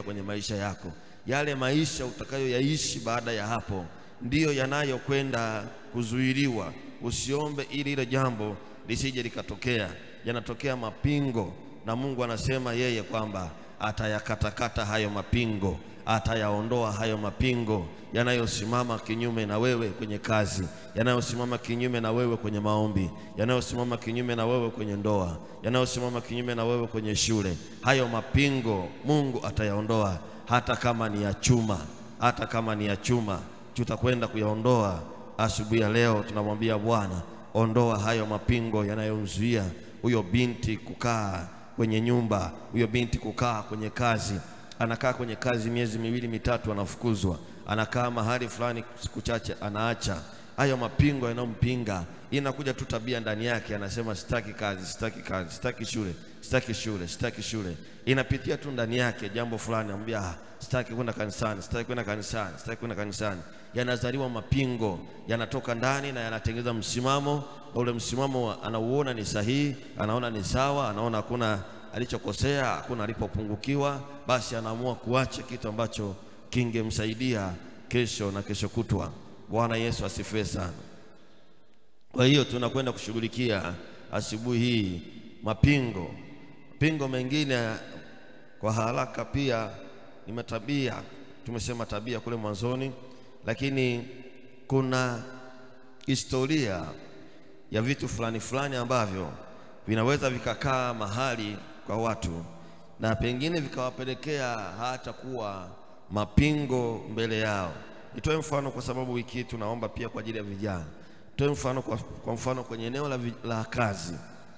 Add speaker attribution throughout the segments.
Speaker 1: kwenye maisha yako. Yale maisha utakayoyaishi baada ya hapo ndiyo yanayokwenda kuzuiliwa. Usiombe ili ile jambo lisije likatokea. Yanatokea mapingo, na Mungu anasema yeye kwamba atayakatakata hayo mapingo, atayaondoa hayo mapingo yanayosimama kinyume na wewe kwenye kazi, yanayosimama kinyume na wewe kwenye maombi, yanayosimama kinyume na wewe kwenye ndoa, yanayosimama kinyume na wewe kwenye shule. Hayo mapingo Mungu atayaondoa, hata kama ni ya chuma, hata kama ni ya chuma, tutakwenda kuyaondoa asubuhi ya leo. Tunamwambia Bwana, ondoa hayo mapingo yanayomzuia huyo binti kukaa kwenye nyumba, huyo binti kukaa kwenye kazi. Anakaa kwenye kazi miezi miwili mitatu, anafukuzwa. Anakaa mahali fulani siku chache, anaacha. Hayo mapingo yanayompinga, inakuja tu tabia ndani yake, anasema sitaki kazi, sitaki kazi, sitaki shule, sitaki shule, sitaki shule. Inapitia tu ndani yake jambo fulani, anamwambia ah, sitaki kwenda kanisani, sitaki kwenda kanisani, sitaki kwenda kanisani. Yanazaliwa mapingo, yanatoka ndani na yanatengeneza msimamo, na ule msimamo anauona ni sahihi, anaona ni sawa, anaona hakuna alichokosea, hakuna alipopungukiwa, basi anaamua kuacha kitu ambacho kingemsaidia kesho na kesho kutwa. Bwana Yesu asifiwe sana. Kwa hiyo tunakwenda kushughulikia asubuhi hii mapingo. Mapingo mengine kwa haraka pia ni matabia, tumesema tabia kule mwanzoni, lakini kuna historia ya vitu fulani fulani ambavyo vinaweza vikakaa mahali kwa watu na pengine vikawapelekea hata kuwa mapingo mbele yao. Nitoe mfano kwa sababu wiki hii tunaomba pia kwa ajili ya vijana. Nitoe mfano kwa, kwa mfano kwenye eneo la, vi- la kazi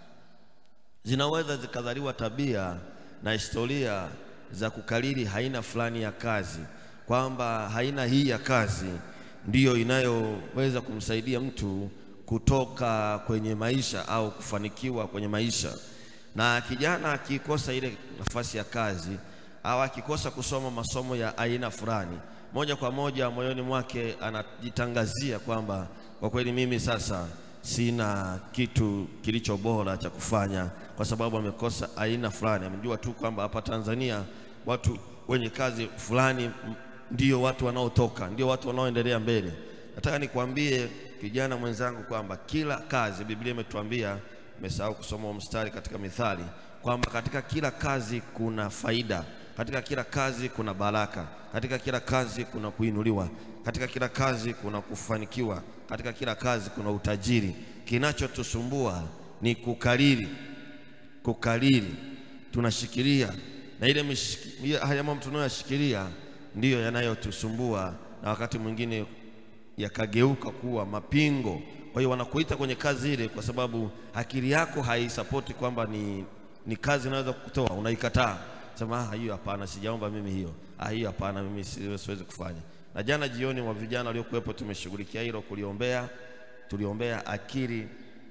Speaker 1: zinaweza zikazaliwa tabia na historia za kukariri aina fulani ya kazi, kwamba aina hii ya kazi ndiyo inayoweza kumsaidia mtu kutoka kwenye maisha au kufanikiwa kwenye maisha. Na kijana akikosa ile nafasi ya kazi au akikosa kusoma masomo ya aina fulani, moja kwa moja moyoni mwake anajitangazia kwamba kwa kweli mimi sasa sina kitu kilicho bora cha kufanya, kwa sababu amekosa aina fulani. Amejua tu kwamba hapa Tanzania watu wenye kazi fulani m- ndio watu wanaotoka, ndio watu wanaoendelea mbele. Nataka nikwambie kijana mwenzangu kwamba kila kazi, Biblia imetuambia, umesahau kusoma huo mstari katika Mithali, kwamba katika kila kazi kuna faida, katika kila kazi kuna baraka, katika kila kazi kuna kuinuliwa, katika kila kazi kuna kufanikiwa, katika kila kazi kuna utajiri. Kinachotusumbua ni kukariri, kukariri, tunashikilia na ile mishiki- ile- haya mambo tunayoyashikilia ndiyo yanayotusumbua na wakati mwingine yakageuka kuwa mapingo. Kwa hiyo wanakuita kwenye kazi ile kwa sababu akili yako haisapoti kwamba ni, ni kazi inaweza kukutoa, unaikataa sema ah, hiyo hapana, sijaomba mimi hiyo, ah, hiyo hapana, mimi si- siwezi kufanya. Na jana jioni wa vijana waliokuwepo tumeshughulikia hilo, kuliombea, tuliombea akili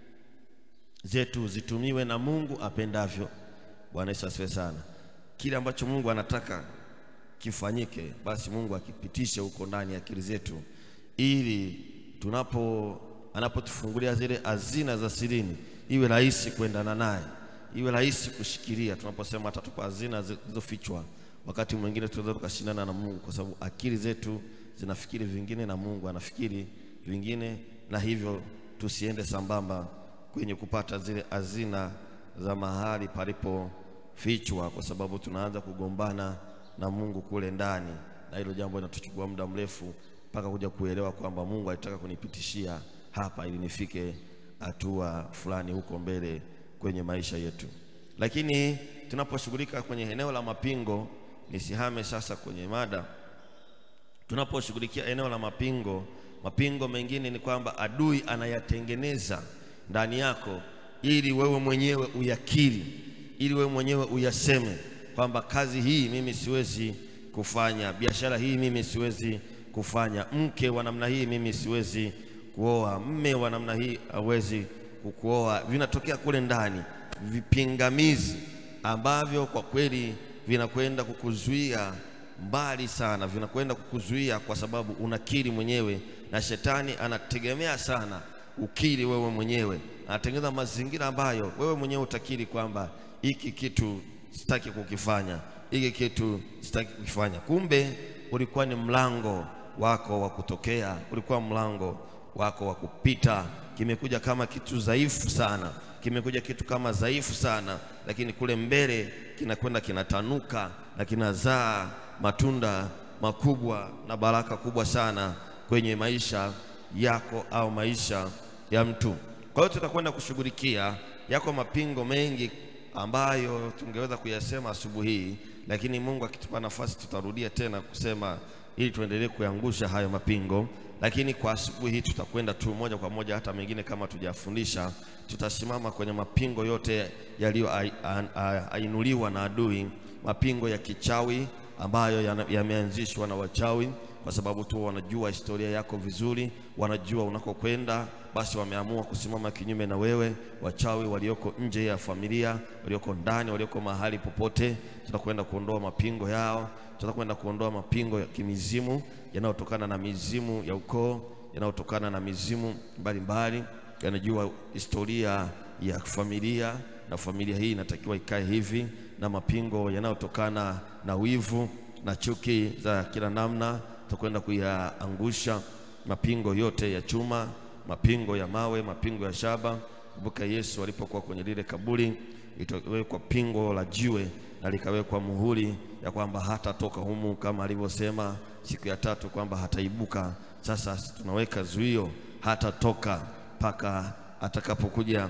Speaker 1: zetu zitumiwe na Mungu apendavyo. Bwana Yesu asifiwe sana. Kile ambacho Mungu anataka kifanyike, basi Mungu akipitishe huko ndani ya akili zetu, ili tunapo anapotufungulia zile hazina za sirini, iwe rahisi kuendana naye, iwe rahisi kushikilia. Tunaposema atatupa hazina zilizofichwa, wakati mwingine tunaweza tukashindana na Mungu, kwa sababu akili zetu zinafikiri vingine na Mungu anafikiri vingine, na hivyo tusiende sambamba kwenye kupata zile hazina za mahali palipofichwa, kwa sababu tunaanza kugombana na Mungu kule ndani, na hilo jambo linatuchukua muda mrefu mpaka kuja kuelewa kwamba Mungu alitaka kunipitishia hapa ili nifike hatua fulani huko mbele kwenye maisha yetu. Lakini tunaposhughulika kwenye eneo la mapingo, nisihame sasa kwenye mada tunaposhughulikia eneo la mapingo, mapingo mengine ni kwamba adui anayatengeneza ndani yako ili wewe mwenyewe uyakiri, ili wewe mwenyewe uyaseme kwamba kazi hii mimi siwezi kufanya, biashara hii mimi siwezi kufanya, mke wa namna hii mimi siwezi kuoa, mme wa namna hii hawezi kukuoa. Vinatokea kule ndani vipingamizi ambavyo kwa kweli vinakwenda kukuzuia mbali sana, vinakwenda kukuzuia kwa sababu unakiri mwenyewe, na shetani anategemea sana ukiri wewe mwenyewe, anatengeneza mazingira ambayo wewe mwenyewe utakiri kwamba hiki kitu sitaki kukifanya, hiki kitu sitaki kukifanya. Kumbe ulikuwa ni mlango wako wa kutokea, ulikuwa mlango wako wa kupita. Kimekuja kama kitu dhaifu sana, kimekuja kitu kama dhaifu sana, lakini kule mbele kinakwenda kinatanuka na kinazaa matunda makubwa na baraka kubwa sana kwenye maisha yako au maisha ya mtu. Kwa hiyo tutakwenda kushughulikia yako mapingo mengi ambayo tungeweza kuyasema asubuhi hii, lakini Mungu akitupa nafasi tutarudia tena kusema ili tuendelee kuangusha hayo mapingo. Lakini kwa asubuhi hii tutakwenda tu moja kwa moja, hata mengine kama tujafundisha, tutasimama kwenye mapingo yote yaliyoinuliwa na adui, mapingo ya kichawi ambayo yameanzishwa na wachawi kwa sababu tu wanajua historia yako vizuri, wanajua unakokwenda, basi wameamua kusimama kinyume na wewe. Wachawi walioko nje ya familia, walioko ndani, walioko mahali popote, tutakwenda kuondoa mapingo yao, tutakwenda kuondoa mapingo ya kimizimu yanayotokana na mizimu ya ukoo, yanayotokana na mizimu mbalimbali, yanajua historia ya familia, na familia hii inatakiwa ikae hivi, na mapingo yanayotokana na wivu na chuki za kila namna tutakwenda kuyaangusha mapingo yote ya chuma, mapingo ya mawe, mapingo ya shaba. Kumbuka Yesu alipokuwa kwenye lile kaburi, itawekwa pingo la jiwe na likawekwa muhuri ya kwamba hatatoka humu, kama alivyosema siku ya tatu kwamba hataibuka. Sasa tunaweka zuio, hatatoka mpaka atakapokuja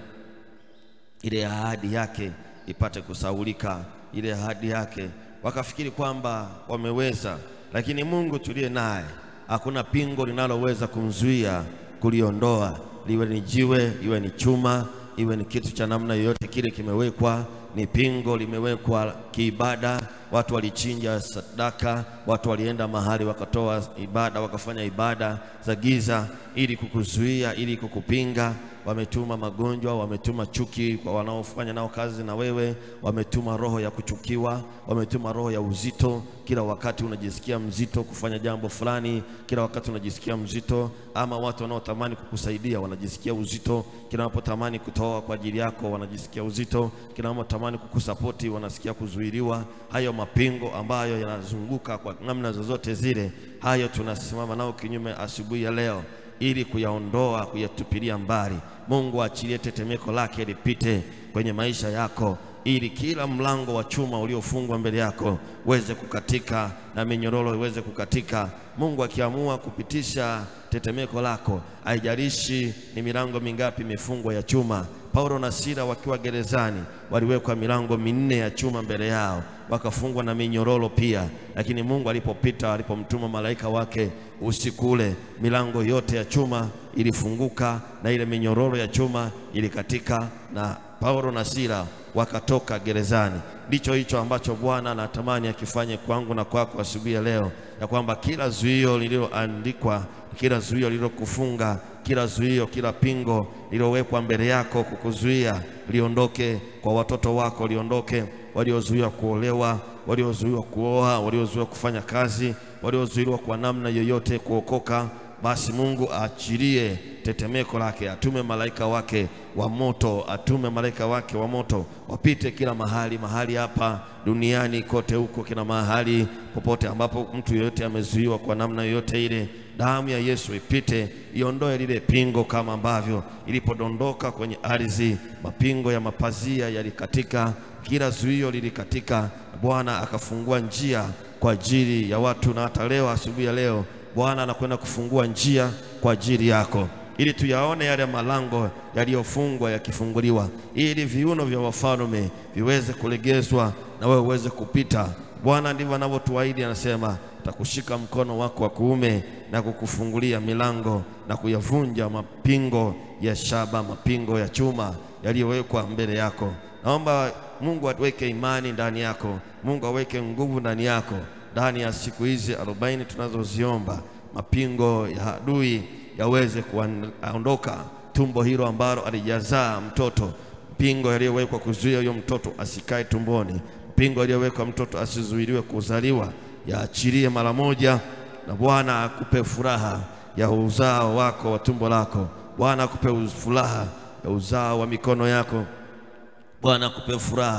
Speaker 1: ile ahadi yake ipate kusaulika, ile ahadi yake. Wakafikiri kwamba wameweza lakini Mungu tuliye naye, hakuna pingo linaloweza kumzuia kuliondoa, liwe ni jiwe, iwe ni chuma, iwe ni kitu cha namna yoyote kile, kimewekwa ni pingo, limewekwa kiibada. Watu walichinja sadaka, watu walienda mahali wakatoa ibada, wakafanya ibada za giza ili kukuzuia, ili kukupinga. Wametuma magonjwa, wametuma chuki kwa wanaofanya nao kazi na wewe, wametuma roho ya kuchukiwa, wametuma roho ya uzito. Kila wakati unajisikia mzito kufanya jambo fulani, kila wakati unajisikia mzito, ama watu wanaotamani kukusaidia wanajisikia uzito, kila wanapotamani kutoa kwa ajili yako wanajisikia uzito, kila wanapotamani kukusapoti wanasikia kuzuiliwa. Hayo mapingo ambayo yanazunguka kwa namna zozote zile, hayo tunasimama nao kinyume asubuhi ya leo ili kuyaondoa, kuyatupilia mbali. Mungu aachilie tetemeko lake lipite kwenye maisha yako, ili kila mlango wa chuma uliofungwa mbele yako uweze kukatika na minyororo iweze kukatika. Mungu akiamua kupitisha tetemeko lako, haijalishi ni milango mingapi imefungwa ya chuma. Paulo na Sila wakiwa gerezani waliwekwa milango minne ya chuma mbele yao, wakafungwa na minyororo pia, lakini Mungu alipopita, alipomtuma malaika wake usiku ule, milango yote ya chuma ilifunguka na ile minyororo ya chuma ilikatika, na Paulo na Sila wakatoka gerezani. Ndicho hicho ambacho Bwana anatamani akifanye kwangu na kwako asubuhi ya leo, ya kwamba kila zuio lililoandikwa, kila zuio lililokufunga, kila zuio, kila pingo lililowekwa mbele yako kukuzuia liondoke kwa watoto wako, liondoke waliozuiwa kuolewa, waliozuiwa kuoa, waliozuiwa kufanya kazi, waliozuiwa kwa namna yoyote kuokoka. Basi Mungu aachilie tetemeko lake, atume malaika wake wa moto, atume malaika wake wa moto wapite kila mahali, mahali hapa duniani kote huko, kila mahali popote ambapo mtu yeyote amezuiwa kwa namna yoyote ile, damu ya Yesu ipite iondoe lile pingo, kama ambavyo ilipodondoka kwenye ardhi, mapingo ya mapazia yalikatika, kila zuio lilikatika, Bwana akafungua njia kwa ajili ya watu, na hata leo asubuhi ya leo Bwana anakwenda kufungua njia kwa ajili yako ili tuyaone yale malango yaliyofungwa yakifunguliwa, ili viuno vya wafalme viweze kulegezwa na wewe uweze kupita. Bwana ndivyo anavyotuahidi, anasema takushika mkono wako wa kuume na kukufungulia milango na kuyavunja mapingo ya shaba, mapingo ya chuma yaliyowekwa mbele yako. Naomba Mungu aweke imani ndani yako, Mungu aweke nguvu ndani yako ndani ya siku hizi arobaini tunazoziomba, mapingo ya adui yaweze kuondoka, tumbo hilo ambalo alijazaa mtoto, pingo yaliyowekwa kuzuia huyo mtoto asikae tumboni, pingo yaliyowekwa mtoto asizuiliwe kuzaliwa, yaachilie mara moja, na Bwana akupe furaha ya uzao wako wa tumbo lako. Bwana akupe furaha ya uzao wa mikono yako. Bwana akupe furaha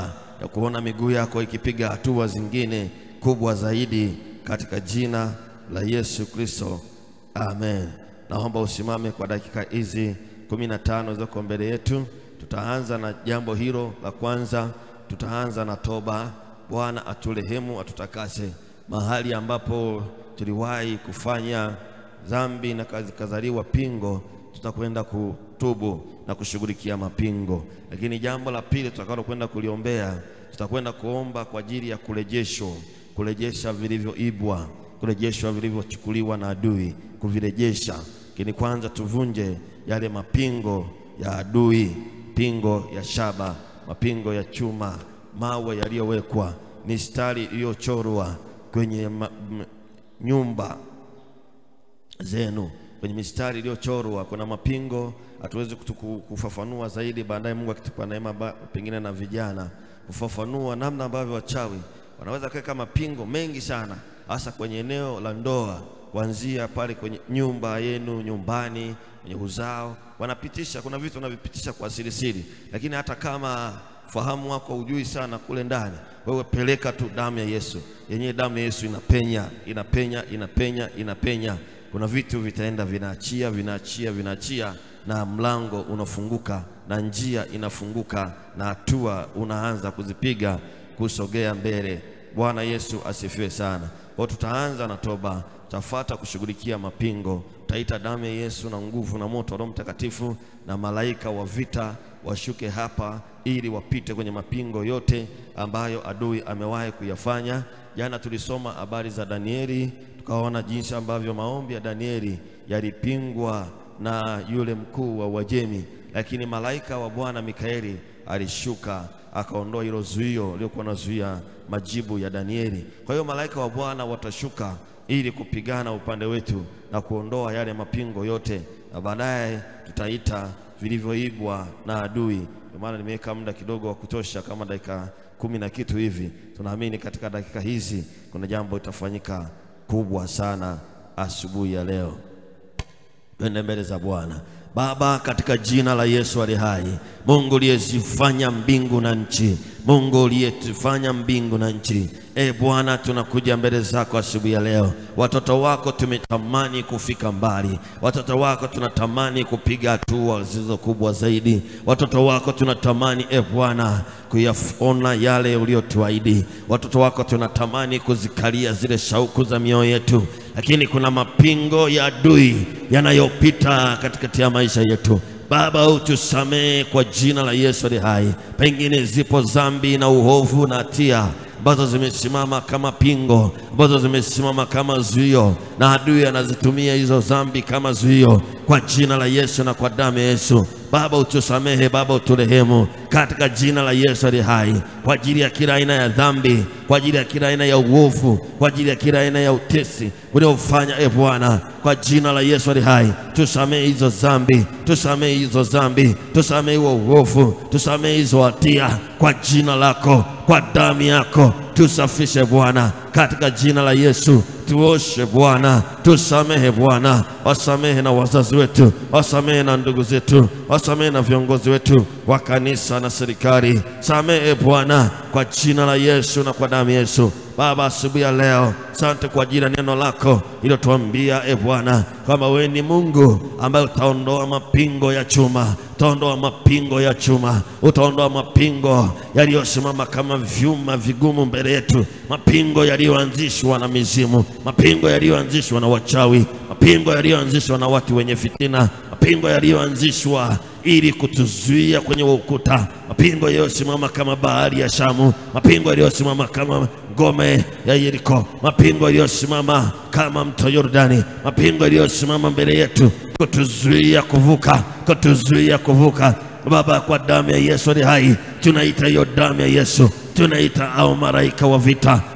Speaker 1: ya kuona miguu yako ikipiga hatua zingine kubwa zaidi katika jina la Yesu Kristo, amen. Naomba usimame kwa dakika hizi kumi na tano zilizoko mbele yetu. Tutaanza na jambo hilo la kwanza, tutaanza na toba. Bwana aturehemu, atutakase mahali ambapo tuliwahi kufanya dhambi na kazaliwa pingo, tutakwenda kutubu na kushughulikia mapingo. Lakini jambo la pili tutakalo kwenda kuliombea, tutakwenda kuomba kwa ajili ya kurejeshwa, kurejesha vilivyoibwa, kurejeshwa vilivyochukuliwa na adui, kuvirejesha. Lakini kwanza tuvunje yale mapingo ya adui, pingo ya shaba, mapingo ya chuma, mawe yaliyowekwa, mistari iliyochorwa kwenye ma, m, nyumba zenu kwenye mistari iliyochorwa. Kuna mapingo hatuwezi kufafanua zaidi, baadaye Mungu akitupa neema, pengine na vijana kufafanua namna ambavyo wachawi wanaweza kuweka mapingo mengi sana, hasa kwenye eneo la ndoa, kuanzia pale kwenye nyumba yenu, nyumbani, kwenye uzao, wanapitisha. Kuna vitu wanavipitisha kwa siri siri, lakini hata kama fahamu wako ujui sana kule ndani, wewe peleka tu damu ya Yesu. Yenyewe damu ya Yesu inapenya, inapenya, inapenya, inapenya. Kuna vitu vitaenda vinaachia, vinaachia, vinaachia, na mlango unafunguka na njia inafunguka na hatua unaanza kuzipiga kusogea mbele. Bwana Yesu asifiwe sana. Kwa tutaanza na toba, tutafuata kushughulikia mapingo, tutaita damu ya Yesu na nguvu na moto wa Roho Mtakatifu na malaika wa vita washuke hapa ili wapite kwenye mapingo yote ambayo adui amewahi kuyafanya. Jana tulisoma habari za Danieli, tukaona jinsi ambavyo maombi ya Danieli yalipingwa na yule mkuu wa Uajemi, lakini malaika wa Bwana Mikaeli alishuka akaondoa hilo zuio liliokuwa nazuia majibu ya Danieli. Kwa hiyo malaika wa Bwana watashuka ili kupigana upande wetu na kuondoa yale mapingo yote, na baadaye tutaita vilivyoibwa na adui. Ndio maana nimeweka muda kidogo wa kutosha, kama dakika kumi na kitu hivi. Tunaamini katika dakika hizi kuna jambo litafanyika kubwa sana asubuhi ya leo. Twende mbele za Bwana. Baba, katika jina la Yesu ali hai, Mungu uliyezifanya mbingu na nchi, Mungu uliyezifanya mbingu na nchi, e Bwana, tunakuja mbele zako asubuhi ya leo. Watoto wako tumetamani kufika mbali, watoto wako tunatamani kupiga hatua zilizo kubwa zaidi, watoto wako tunatamani e Bwana kuyaona yale uliyotuahidi. Watoto wako tunatamani kuzikalia zile shauku za mioyo yetu, lakini kuna mapingo ya adui yanayopita katikati ya maisha yetu. Baba, utusamehe kwa jina la Yesu ali hai. Pengine zipo dhambi na uovu na hatia ambazo zimesimama kama pingo, ambazo zimesimama kama zuio, na adui anazitumia hizo dhambi kama zuio. Kwa jina la Yesu na kwa damu ya Yesu, Baba utusamehe, Baba uturehemu katika jina la Yesu ali hai, kwa ajili ya kila aina ya dhambi, kwa ajili ya kila aina ya uovu, kwa ajili ya kila aina ya utesi uliofanya, e Bwana, kwa jina la Yesu ali hai, tusamehe hizo dhambi, tusamehe hizo dhambi, tusamehe huo uovu, tusamehe hizo hatia kwa jina lako, kwa damu yako tusafishe Bwana, katika jina la Yesu tuoshe Bwana, tusamehe Bwana, wasamehe na wazazi wetu, wasamehe na ndugu zetu, wasamehe na viongozi wetu wa kanisa na serikali. Samehe Bwana, kwa jina la Yesu na kwa damu ya Yesu. Baba, asubuhi ya leo, asante kwa ajili ya neno lako iliyotuambia e Bwana, kwamba wewe ni Mungu ambaye utaondoa mapingo ya chuma, utaondoa mapingo ya chuma, utaondoa mapingo yaliyosimama kama vyuma vigumu mbele yetu, mapingo yaliyoanzishwa na mizimu, mapingo yaliyoanzishwa na wachawi, mapingo yaliyoanzishwa na watu wenye fitina, mapingo yaliyoanzishwa ili kutuzuia kwenye ukuta, mapingo yaliyosimama kama bahari ya Shamu, mapingo yaliyosimama kama ngome ya Yeriko, mapingo yaliyosimama kama mto Yordani, mapingo yaliyosimama mbele yetu kutuzuia kuvuka, kutuzuia kuvuka. Baba, kwa damu ya Yesu ali hai, tunaita hiyo damu ya Yesu tunaita au malaika wa vita,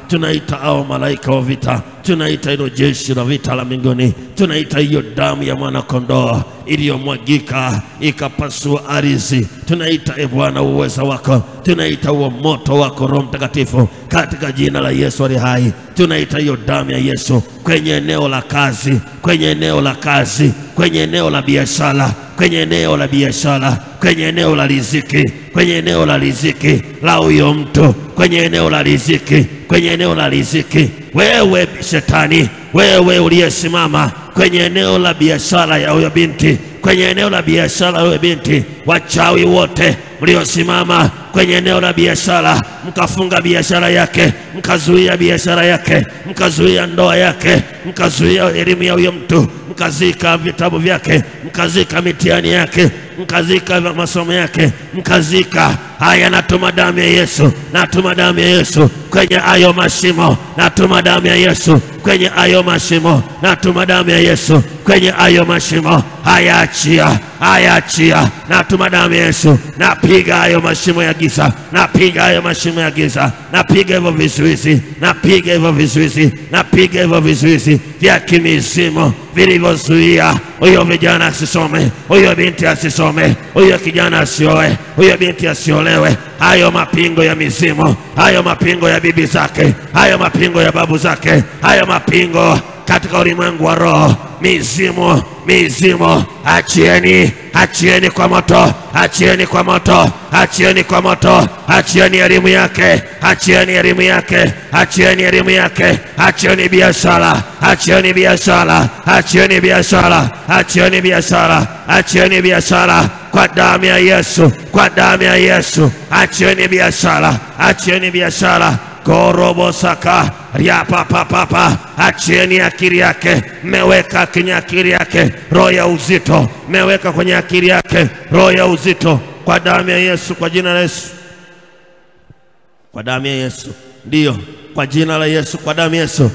Speaker 1: tunaita hao malaika wa vita, tunaita hilo jeshi la vita la mbinguni, tunaita hiyo damu ya mwana kondoo iliyomwagika ikapasua ardhi, tunaita e Bwana uweza wako, tunaita huo moto wako Roho Mtakatifu katika jina la Yesu ali hai, tunaita hiyo damu ya Yesu kwenye eneo la kazi, kwenye eneo la kazi, kwenye eneo la biashara, kwenye eneo la biashara, kwenye eneo la riziki, kwenye eneo la riziki la huyo mtu, kwenye eneo la riziki, kwenye eneo la riziki. Wewe shetani, wewe uliyesimama kwenye eneo la biashara ya huyo binti, kwenye eneo la biashara ya huyo binti, wachawi wote mliosimama kwenye eneo la biashara, mkafunga biashara yake, mkazuia biashara yake, mkazuia ndoa yake, mkazuia elimu ya huyo mtu, mkazika vitabu vyake, mkazika mitihani yake, mkazika masomo yake, mkazika haya. Natuma damu ya Yesu, natuma damu ya Yesu kwenye ayo mashimo, natuma damu ya Yesu kwenye ayo mashimo, natuma damu ya Yesu kwenye ayo mashimo. Haya, achia, haya, achia, natuma damu ya Yesu, napiga hayo mashimo ya giza, napiga hayo mashimo ya giza, napiga hivyo vizuizi, napiga hivyo vizuizi, napiga hivyo vizuizi vya kimizimu vilivyozuia huyo vijana asisome, huyo binti asisome, huyo kijana asioe, huyo binti asiolewe. Hayo mapingo ya mizimu, hayo mapingo ya bibi zake, hayo mapingo ya babu zake, hayo mapingo katika ulimwengu wa roho, mizimu, mizimu, achieni, achieni kwa moto, achieni kwa moto, achieni kwa moto, achieni elimu yake, achieni elimu yake, achieni elimu yake, achieni biashara, achieni biashara, achieni biashara, achieni biashara, achieni biashara kwa damu ya Yesu, kwa damu ya Yesu, achieni biashara, achieni biashara korobosaka riapapapapa, achieni akili yake. Mmeweka kwenye akili yake roho ya uzito, mmeweka kwenye akili yake roho ya uzito, kwa damu ya Yesu, kwa jina la Yesu, kwa damu ya Yesu, ndiyo, kwa jina la Yesu, kwa damu ya Yesu,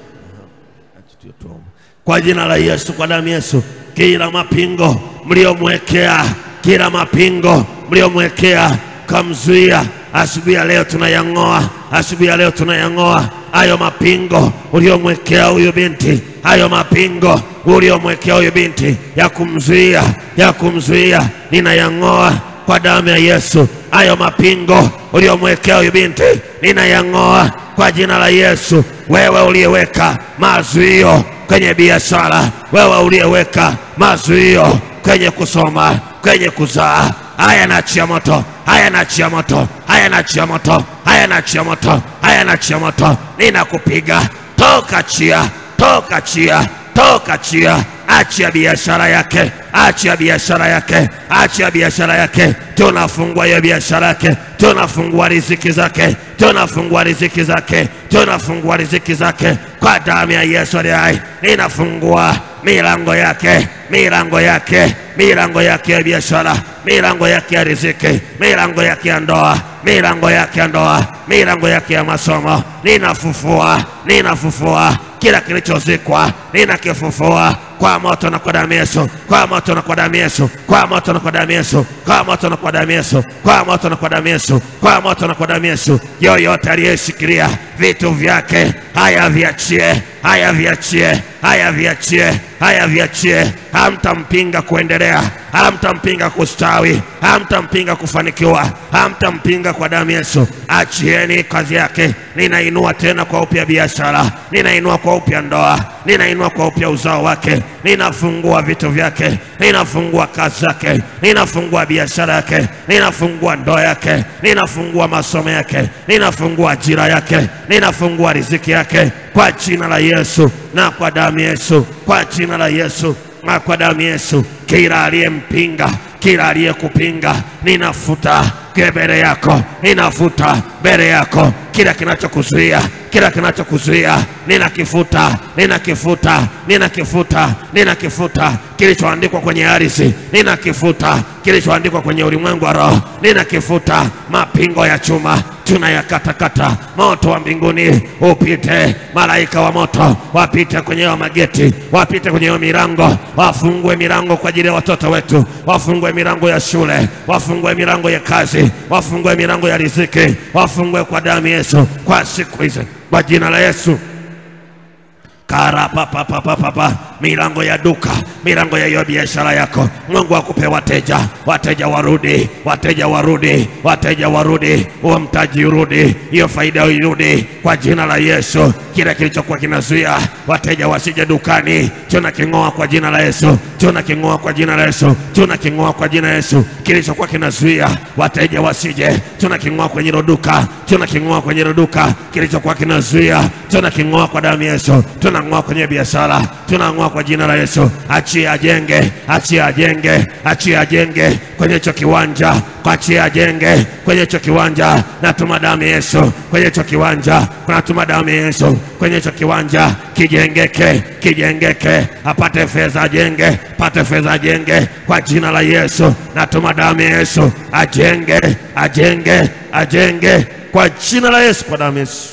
Speaker 1: kwa jina la Yesu, kwa damu ya Yesu, kila mapingo mliomwekea, kila mapingo mliomwekea kamzuia asubuhi ya leo tunayang'oa, asubuhi ya leo tunayang'oa hayo mapingo uliomwekea huyu binti, hayo mapingo uliomwekea huyu binti ya kumzuia, ya kumzuia, ninayang'oa kwa damu ya Yesu. Hayo mapingo uliomwekea huyu binti ninayang'oa kwa jina la Yesu. Wewe uliyeweka mazuio kwenye biashara, wewe uliyeweka mazuio kwenye kusoma, kwenye kuzaa haya nachia moto, haya nachia moto, haya nachia moto, haya nachia moto, haya nachia moto, ninakupiga toka chia, toka chia, toka chia, achia biashara yake, achia biashara yake, achia biashara yake. Tunafungua hiyo biashara yake, tunafungua riziki zake, tunafungua riziki zake, tunafungua riziki zake kwa damu ya Yesu aliye hai. Ninafungua milango yake, milango yake, milango yake ya biashara, milango yake ya riziki, milango yake ya ndoa, milango yake ya ndoa, milango yake ya masomo. Ninafufua, ninafufua kila kilichozikwa, ninakifufua kwa moto na kwa damu Yesu, kwa moto na kwa damu Yesu, kwa moto na kwa damu Yesu, kwa moto na kwa damu Yesu, kwa moto na kwa damu Yesu, kwa moto na kwa damu Yesu. Yoyote aliyeshikilia vitu vyake, haya viachie, haya viachie, haya viachie, haya viachie. Hamtampinga kuendelea, hamtampinga kustawi, hamtampinga kufanikiwa, hamtampinga kwa damu Yesu. Achieni kazi yake. Ninainua tena kwa upya biashara, ninainua kwa upya ndoa, ninainua kwa upya uzao wake, ninafungua vitu vyake, ninafungua kazi zake, ninafungua biashara yake, ninafungua ndoa yake, ninafungua masomo yake, ninafungua ajira yake, ninafungua riziki yake kwa jina la Yesu na kwa damu Yesu, kwa jina la Yesu na kwa damu Yesu. Kila aliyempinga, kila aliyekupinga, ninafuta mbele yako, ninafuta mbele yako kila kinachokuzuia, kila kinachokuzuia ninakifuta, ninakifuta, ninakifuta, ninakifuta. Kilichoandikwa kwenye ardhi ninakifuta, kilichoandikwa kwenye ulimwengu wa roho ninakifuta. Mapingo ya chuma tunayakatakata, moto wa mbinguni upite, malaika wa moto wapite kwenye hayo mageti, wapite kwenye hiyo milango, wafungue milango kwa ajili ya watoto wetu, wafungue milango ya shule, wafungue milango ya kazi, wafungue milango ya riziki, wafungue kwa damu Yesu kwa siku hizi kwa jina la Yesu karapapapapapa milango ya duka, milango ya hiyo biashara yako, Mungu akupe wateja, wateja warudi, wateja warudi, wateja warudi, huo mtaji urudi, hiyo faida irudi kwa jina la Yesu. Kile kilichokuwa kinazuia wateja wasije dukani, tuna king'oa kwa jina la Yesu, tuna king'oa kwa jina la Yesu, tuna king'oa kwa jina la Yesu. Kilichokuwa kinazuia wateja wasije, tuna king'oa kwenye hilo duka, tuna king'oa kwenye hilo duka, kilichokuwa kinazuia, tuna king'oa kwa damu ya Yesu, tunang'oa kwenye biashara, tunang'oa kwa jina la Yesu. Achia ajenge, achia ajenge, achia ajenge kwenye hicho kiwanja, kwa achia ajenge kwenye hicho kiwanja. Natuma damu ya Yesu kwenye hicho kiwanja, natuma damu ya Yesu kwenye hicho kiwanja, kijengeke, kijengeke, apate fedha ajenge, apate fedha ajenge kwa jina la Yesu. Natuma damu ya Yesu, ajenge, ajenge, ajenge kwa jina la Yesu, kwa damu ya Yesu.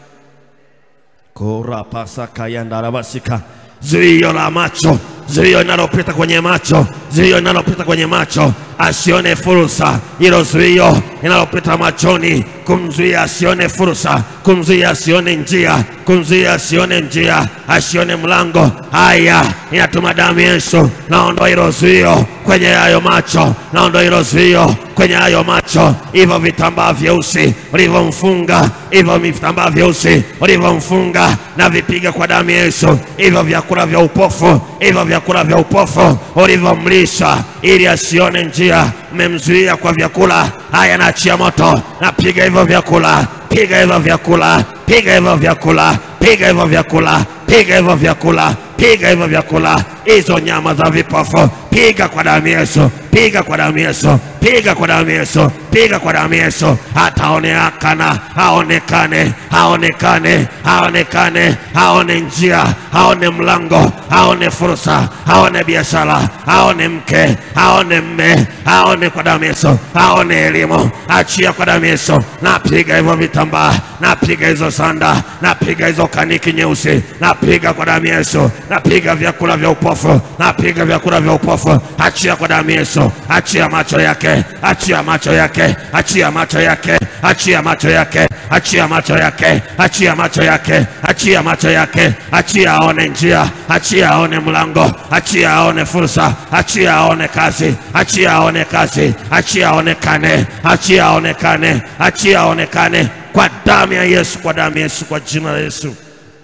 Speaker 1: korapasakayandarabasika zuio la macho zuio linalopita kwenye macho zuio linalopita kwenye macho asione fursa hilo zuio linalopita machoni kumzuia asione fursa kumzuia asione njia kumzuia asione njia asione mlango haya inatuma damu ya Yesu naondoa hilo zuio kwenye hayo macho naondoa hilo zuio kwenye hayo macho hivyo vitambaa vyeusi ulivyomfunga hivyo vitambaa vyeusi ulivyomfunga na vipiga kwa damu ya Yesu hivyo vyakula vya upofu hivyo vyakula vya upofu ulivyomlisha ili asione njia mmemzuia kwa vyakula haya naachia moto napiga hivyo vyakula piga hivyo vyakula piga hivyo vyakula piga hivyo vyakula piga hivyo vyakula piga hivyo vyakula hizo nyama za vipofu piga kwa damu ya Yesu piga kwa damu ya Yesu piga kwa damu ya Yesu piga kwa damu ya Yesu ataonekana aonekane aonekane aonekane aone njia aone mlango aone fursa aone biashara aone mke aone mme aone kwa damu ya Yesu aone elimu achia kwa damu ya Yesu napiga hivyo vitambaa napiga hizo sanda napiga hizo kaniki nyeusi napiga kwa damu ya Yesu napiga vyakula vya upofu napiga vyakula vya upofu achia kwa damu ya Yesu achia macho yake achia macho yake achia macho yake achia macho yake achia macho yake achia macho yake achia macho yake achia aone njia achia aone mlango achia aone fursa achia aone kazi achia aone kazi achia aonekane achia aonekane achia aonekane kwa damu ya Yesu kwa damu ya Yesu kwa jina la Yesu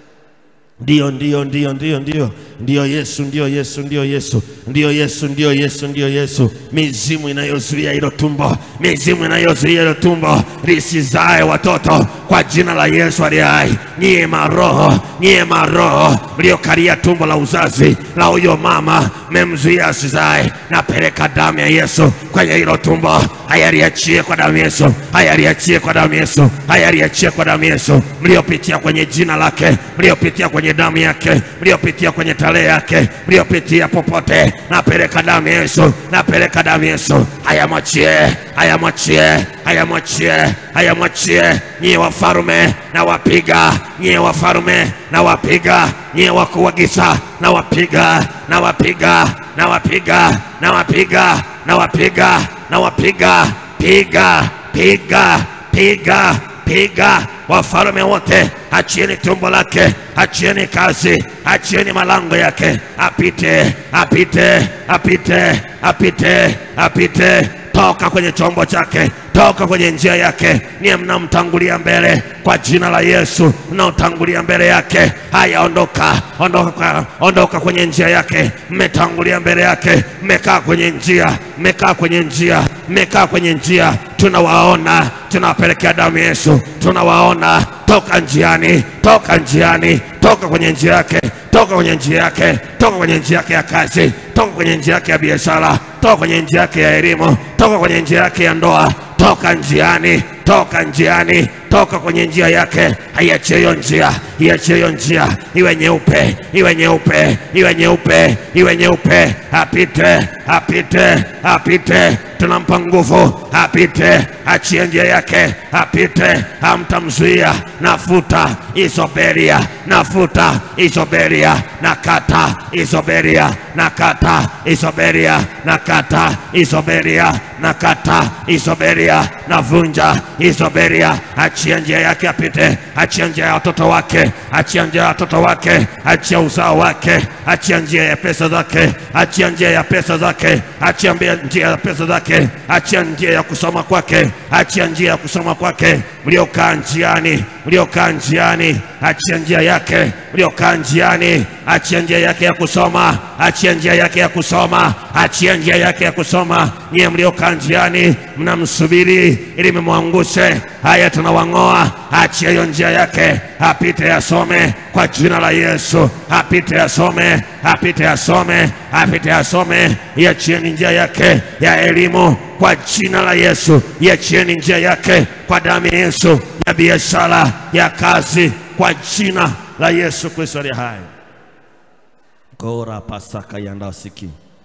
Speaker 1: Ndio, ndio, ndio, ndio, ndio, ndio Yesu, ndio Yesu, ndio Yesu, ndio Yesu, ndio Yesu, ndio Yesu. Mizimu inayozuia hilo tumbo, mizimu inayozuia hilo tumbo lisizae watoto kwa jina la Yesu aliye hai. Nyie maroho, nyie maroho mliokalia tumbo la uzazi la huyo mama, mmemzuia asizae, napeleka damu ya Yesu kwenye hilo tumbo. Haya liachie kwa damu ya Yesu, haya liachie kwa damu ya Yesu, haya liachie kwa damu ya Yesu, mliopitia kwenye jina lake, mliopitia kwenye damu yake, mliopitia kwenye tarehe yake, mliopitia popote, napeleka damu ya Yesu, napeleka damu ya Yesu. Haya mwachie, haya mwachie, haya mwachie, haya mwachie. Nyie wafarume na wapiga, nyie wafarume na wapiga, nyie wakuu wa giza na wapiga, na wapiga, na wapiga, na wapiga, na wapiga, na wapiga, piga, piga, piga, piga wafalme wote, achieni tumbo lake, achieni kazi, achieni malango yake, apite, apite, apite, apite, apite, toka kwenye chombo chake, toka kwenye njia yake. Niye mnamtangulia mbele kwa jina la Yesu, mnaotangulia mbele yake. Haya, ondoka, ondoka, kwa- ondoka kwenye njia yake. Mmetangulia mbele yake, mmekaa kwenye njia, mmekaa kwenye njia, mmekaa kwenye njia. Tunawaona, tunawapelekea damu ya Yesu, tunawaona. Toka njiani, toka njiani, toka kwenye njia yake, toka kwenye njia yake, toka kwenye njia yake ya kazi, toka kwenye njia yake ya biashara, toka kwenye njia yake ya elimu, toka kwenye njia yake ya ndoa, toka njiani, toka njiani, toka kwenye njia yake. Aiachie hiyo njia, iachie hiyo njia, iwe nyeupe, iwe nyeupe, iwe nyeupe, iwe nyeupe, apite, apite, apite. Tunampa nguvu, apite, achie njia yake, apite, hamtamzuia. Nafuta isoberia, nafuta isoberia, nakata isoberia, nakata isoberia, nakata isoberia, nakata isoberia, navunja isoberia, achia achia njia yake apite, achia njia ya watoto wake, achia njia ya watoto wake, achia uzao wake, achia njia ya pesa zake, achia njia ya pesa zake, achia mbia- njia ya pesa zake, achia njia ya kusoma kwake, achia njia ya kusoma kwake. Mliokaa njiani, mliokaa njiani, achia njia yake, mliokaa njiani, achia njia yake ya kusoma, achia njia yake ya kusoma, achia njia yake ya kusoma. Nyie mliokaa njiani, mnamsubiri ili mmwangushe, haya tunawang'oa, achia hiyo njia yake, apite asome kwa jina la Yesu, apite asome, apite asome, apite asome. Iachieni njia yake ya elimu kwa jina la Yesu, iachieni njia yake kwa damu ya Yesu, ya biashara, ya kazi, kwa jina la Yesu Kristo aliye hai. Gora pasaka yandasiki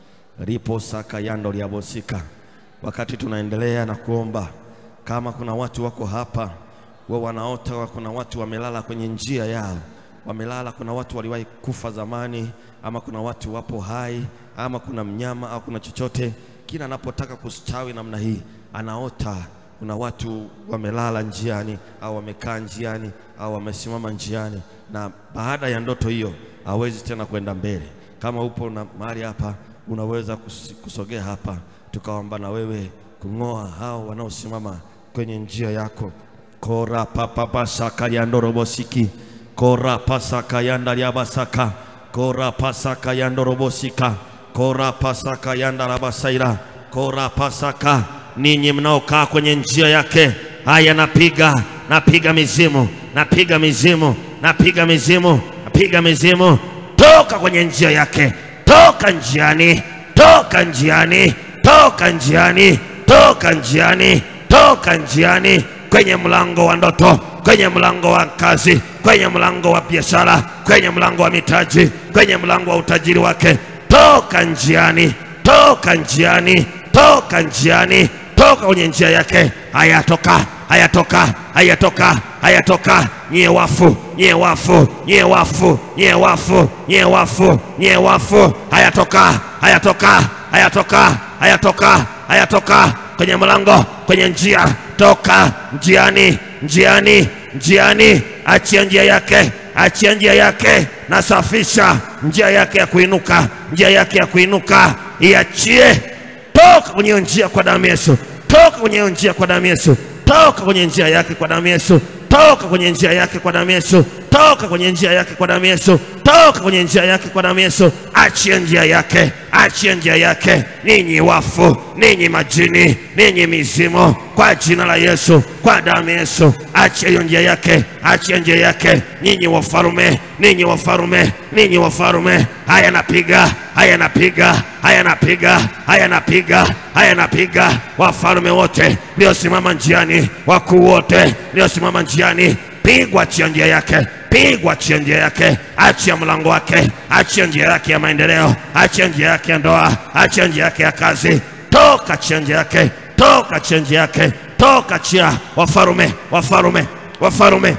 Speaker 1: ripo saka yando liabosika. Wakati tunaendelea na kuomba, kama kuna watu wako hapa wa wanaota, wa kuna watu wamelala kwenye njia yao, wamelala. Kuna watu waliwahi kufa zamani, ama kuna watu wapo hai, ama kuna mnyama au kuna chochote, kila anapotaka kustawi namna hii anaota kuna watu wamelala njiani au wamekaa njiani au wamesimama njiani, na baada ya ndoto hiyo hawezi tena kwenda mbele. Kama upo na mahali hapa, unaweza kus- kusogea hapa, tukaomba na wewe kung'oa hao wanaosimama kwenye njia yako. kora papapasaka yandorobosiki kora pasaka yandaliabasaka kora pasaka yandorobosika kora pasaka yandarabasaira kora pasaka ninyi mnaokaa kwenye njia yake haya napiga napiga mizimu napiga mizimu napiga mizimu napiga mizimu toka kwenye njia yake toka njiani toka njiani toka njiani toka njiani toka njiani kwenye mlango wa ndoto kwenye mlango wa kazi kwenye mlango wa biashara kwenye mlango wa mitaji kwenye mlango wa utajiri wake toka njiani toka njiani toka njiani toka kwenye njia yake hayatoka hayatoka hayatoka hayatoka nyie wafu nyie wafu nyie wafu nyie wafu nyie wafu nyie wafu hayatoka hayatoka hayatoka hayatoka hayatoka kwenye mlango kwenye njia toka njiani njiani njiani achia njia yake achia njia yake nasafisha njia yake ya kuinuka njia yake ya kuinuka iachie toka kwenye hiyo njia kwa damu ya Yesu, toka kwenye hiyo njia kwa damu ya Yesu, toka kwenye njia yake kwa damu ya Yesu, toka kwenye njia yake kwa damu ya Yesu, toka kwenye njia yake kwa damu ya Yesu, toka kwenye njia yake kwa damu ya Yesu. Achia njia yake, achia njia yake, ninyi wafu, ninyi majini, ninyi mizimu, kwa jina la Yesu, kwa damu ya Yesu, achia hiyo njia yake, achia njia yake, ninyi wafarume, ninyi wafarume, ninyi wafarume. Haya napiga, haya napiga, haya napiga, haya napiga, haya napiga, wafalme wote mliosimama njiani, wakuu wote mliosimama njiani, pigwa, achia njia yake pigwa, achia njia yake, achia mlango wake, achia njia yake ya maendeleo, achia njia yake ya ndoa, achia njia yake ya kazi, toka, achia njia yake, toka, achia njia yake, toka, achia wafarume, wafarume, wafarume,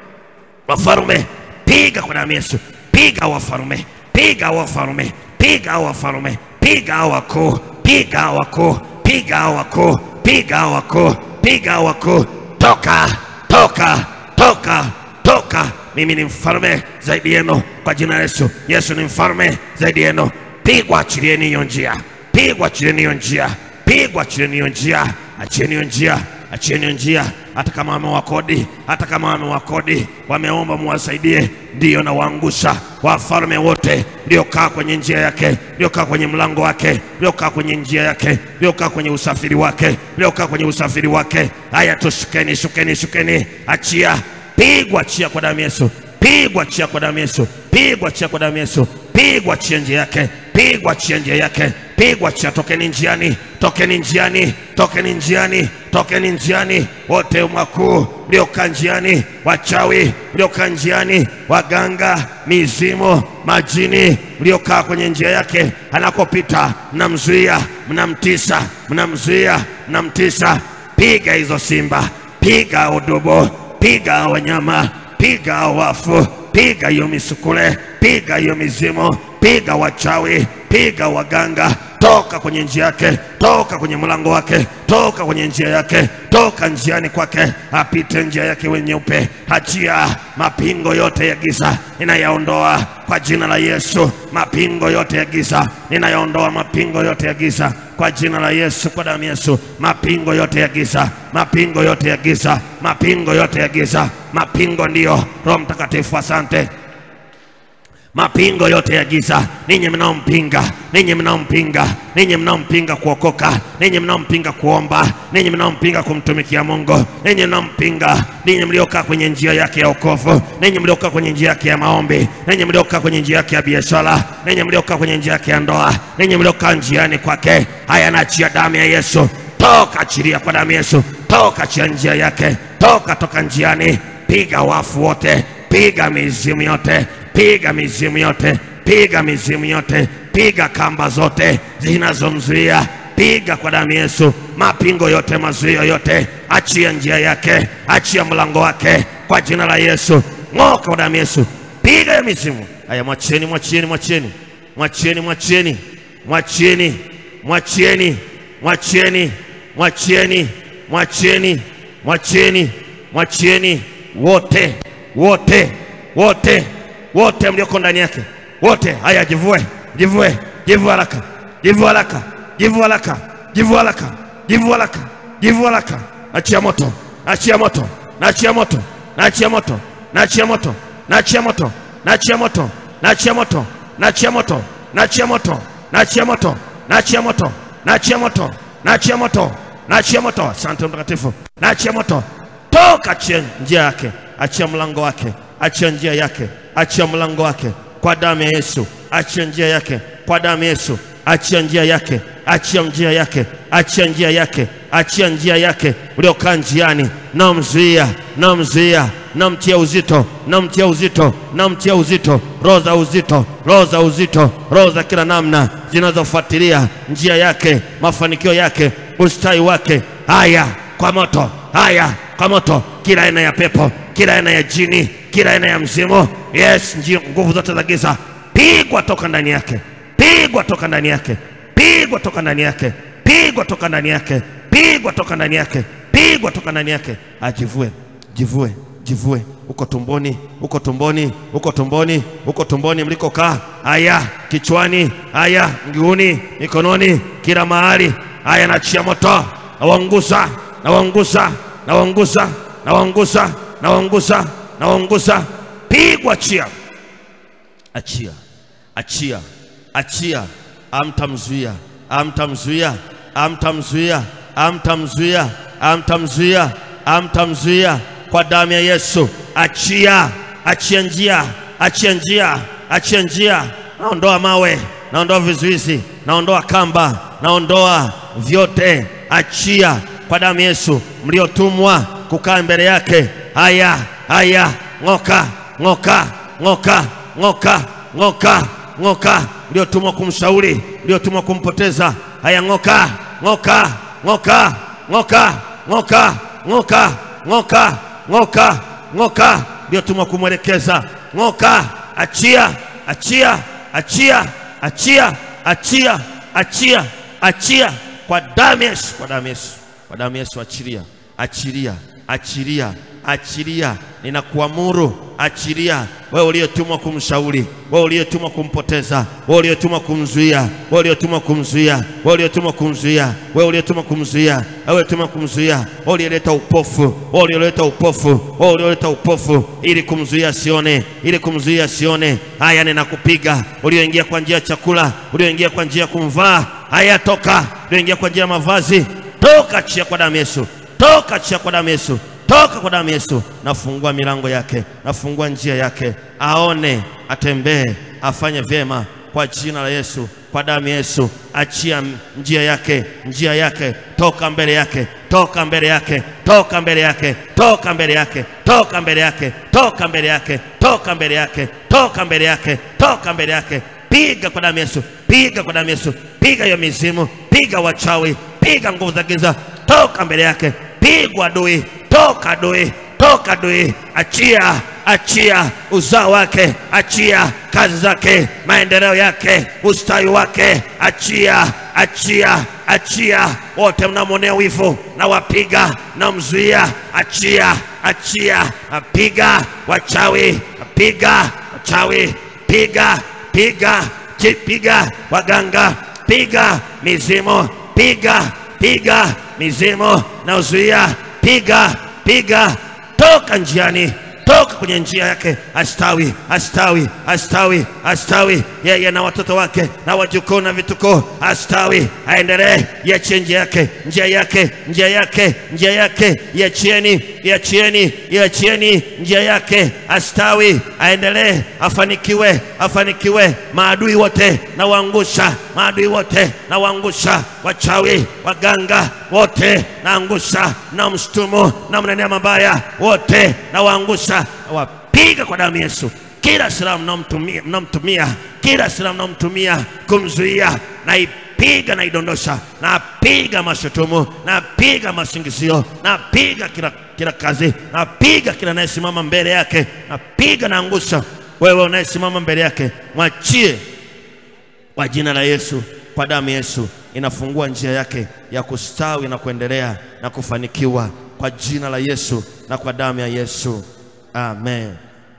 Speaker 1: wafarume, piga kwa damu ya Yesu, piga wafarume, piga wafarume, piga wafarume, piga wakuu, piga wakuu, piga wakuu, piga wakuu, piga wakuu, toka, toka, toka, toka. Mimi ni mfalme zaidi yenu kwa jina la Yesu. Yesu ni mfalme zaidi yenu. Pigwa, achilieni hiyo njia, pigwa, achilieni hiyo njia, pigwa, achilieni hiyo njia, achieni hiyo njia, achieni hiyo njia. Hata kama wamewakodi, hata kama wamewakodi, wameomba muwasaidie, ndiyo na waangusha wafalme wote mliokaa kwenye njia yake, mliokaa kwenye mlango wake, mliokaa kwenye njia yake, mliokaa kwenye usafiri wake, mliokaa kwenye usafiri wake. Haya, tushukeni, shukeni, shukeni, achia pigwa, achia kwa damu ya Yesu, pigwa, achia kwa damu ya Yesu, pigwa, achia kwa damu ya Yesu, pigwa, achia njia yake, pigwa, achia njia yake, pigwa, achia. Tokeni njiani, tokeni njiani, tokeni njiani, tokeni njiani, wote wakuu mliokaa njiani, wachawi mliokaa njiani, waganga, mizimu, majini mliokaa kwenye njia yake anakopita, mnamzuia, mnamtisa, mnamzuia, mnamtisa. Piga hizo simba, piga udubu, piga wanyama, piga wafu, piga hiyo misukule, piga hiyo mizimu, piga wachawi, piga waganga, toka kwenye njia yake, toka kwenye mlango wake, toka kwenye njia yake, toka njiani kwake, apite njia yake iwe nyeupe. Achia mapingo yote ya giza, ninayaondoa kwa jina la Yesu. Mapingo yote ya giza ninayaondoa, mapingo yote ya giza kwa jina la Yesu, kwa damu ya Yesu. Mapingo yote ya giza, mapingo yote ya giza, mapingo yote ya giza, mapingo ndiyo. Roho Mtakatifu, asante mapingo yote ya giza, ninyi mnaompinga, ninyi mnaompinga, ninyi mnaompinga kuokoka, ninyi mnaompinga kuomba, ninyi mnaompinga kumtumikia Mungu, ninyi mnaompinga, ninyi mliokaa kwenye njia yake ya wokovu, ninyi mliokaa kwenye njia yake ya maombi, ninyi mliokaa kwenye njia yake ya biashara, ninyi mliokaa kwenye njia yake ya ndoa, ninyi mliokaa njiani kwake, haya naachia damu ya Yesu, toka, achilia kwa damu ya Yesu, toka, achia njia yake, toka, toka njiani, piga wafu wote, piga mizimu yote piga mizimu yote, piga mizimu yote, piga kamba zote zinazomzuia, piga kwa damu Yesu, mapingo yote, mazuio yote, achia njia yake, achia mlango wake kwa jina la Yesu, ng'oka kwa damu Yesu, piga ya mizimu haya. Mwachieni, mwachieni, mwachieni, mwachieni, mwachieni, mwachieni, mwachieni, mwachieni, mwachieni, mwachieni, mwachieni, mwachieni wote, wote, wote wote mlioko ndani yake wote, haya jivue, jivue, jivue haraka, jivue haraka, jivue haraka, jivue haraka, jivue haraka, jivue haraka. Achia moto, achia moto, nachia moto, nachia moto, nachia moto, nachia moto, nachia moto, nachia moto, nachia moto, nachia moto, nachia moto, nachia moto, nachia moto, nachia moto, nachia moto. Asante Mtakatifu, nachia moto, toka, achia njia yake, achia mlango wake, achia njia yake achia mlango wake kwa damu ya Yesu, achia njia yake kwa damu ya Yesu, achia njia yake, achia njia yake, achia njia yake, achia njia yake. Uliokaa njiani, namzuia, namzuia, namtia uzito, namtia uzito, namtia uzito, roho za uzito, roho za uzito, roho za kila namna zinazofuatilia njia yake, mafanikio yake, ustawi wake. Haya kwa moto, haya kwa moto, kila aina ya pepo, kila aina ya jini, kila aina ya mzimu, yes, njia, nguvu zote za giza, pigwa toka ndani yake, pigwa toka ndani yake, pigwa toka ndani yake, pigwa toka ndani yake, pigwa toka ndani yake, pigwa toka ndani yake, ajivue, jivue, jivue, uko tumboni, uko tumboni, uko tumboni, uko tumboni mlikokaa, haya kichwani, haya mguuni, mikononi, kila mahali, haya nachia moto, nawaunguza, nawaunguza, nawaunguza, nawaunguza, nawaunguza, nawaunguza, pigwa, achia, achia, achia, achia, amtamzuia, amtamzuia, amtamzuia, amtamzuia, amtamzuia, amtamzuia kwa damu ya Yesu. Achia, achia njia, achia njia, achia njia. Naondoa mawe, naondoa vizuizi, naondoa kamba, naondoa vyote. Achia kwa damu ya Yesu, mliotumwa kukaa mbele yake. Haya, haya, ng'oka, ng'oka, ng'oka, ng'oka, ng'oka, ng'oka, mliotumwa kumshauri, mliotumwa kumpoteza. Haya, ng'oka, ng'oka, ng'oka, ng'oka, ng'oka, ng'oka, ng'oka, ng'oka, ng'oka, mliotumwa kumwelekeza. Ng'oka, achia, achia, achia, achia, achia, achia, achia kwa damu ya Yesu, kwa damu ya Yesu, kwa damu ya Yesu, achilia, achilia, achilia, achilia, ninakuamuru achilia. Wewe uliyetumwa kumshauri, wewe uliyetumwa kumpoteza, wewe uliyetumwa kumzuia, wewe uliyetumwa kumzuia, wewe uliyetumwa kumzuia, wewe uliyetumwa kumzuia, wewe uliyetumwa kumzuia, wewe uliyeleta upofu, wewe uliyeleta upofu, wewe uliyeleta upofu ili kumzuia asione, ili kumzuia asione. Haya, ninakupiga ulioingia kwa njia ya chakula, ulioingia kwa njia ya kumvaa. Haya, toka, ulioingia kwa njia ya mavazi, toka, achia kwa damu Yesu, toka, achia kwa damu Yesu toka kwa damu Yesu. Nafungua milango yake, nafungua njia yake, aone, atembee, afanye vyema kwa jina la Yesu, kwa damu Yesu. Achia njia yake, njia yake, toka mbele yake, toka mbele yake, toka mbele yake, toka mbele yake, toka mbele yake, toka mbele yake, toka mbele yake, toka mbele yake, toka mbele yake. Piga kwa damu Yesu, piga kwa damu Yesu, piga hiyo mizimu, piga wachawi, piga nguvu za giza, toka mbele yake, pigwa adui toka adui, toka adui, achia, achia uzao wake, achia kazi zake, maendeleo yake, ustawi wake, achia, achia, achia. Wote mnamwonea wivu na wapiga na mzuia, achia, achia, piga wachawi, piga wachawi, piga, piga, chi- piga waganga, piga mizimu, piga, piga mizimu na uzuia, piga, piga, toka njiani toka kwenye njia yake, astawi, astawi, astawi, astawi, yeye na watoto wake na wajukuu na vitukuu, astawi, aendelee, iachie njia yake, njia yake, njia yake, njia yake, iachieni, iachieni, iachieni njia yake, astawi, aendelee, afanikiwe, afanikiwe. Maadui wote na waangusha, maadui wote na waangusha, wachawi, waganga wote naangusha, na mshtumu na mnenea mabaya wote na waangusha, wapiga kwa damu ya Yesu kila silaha mnaomtumia mnaomtumia kila silaha mnaomtumia kumzuia naipiga naidondosha napiga mashutumu napiga masingizio napiga kila, kila kazi napiga kila anayesimama mbele yake napiga naangusha wewe unayesimama mbele yake mwachie kwa jina la Yesu, kwa damu ya Yesu inafungua njia yake ya kustawi na kuendelea na kufanikiwa kwa jina la Yesu na kwa damu ya Yesu. Amen.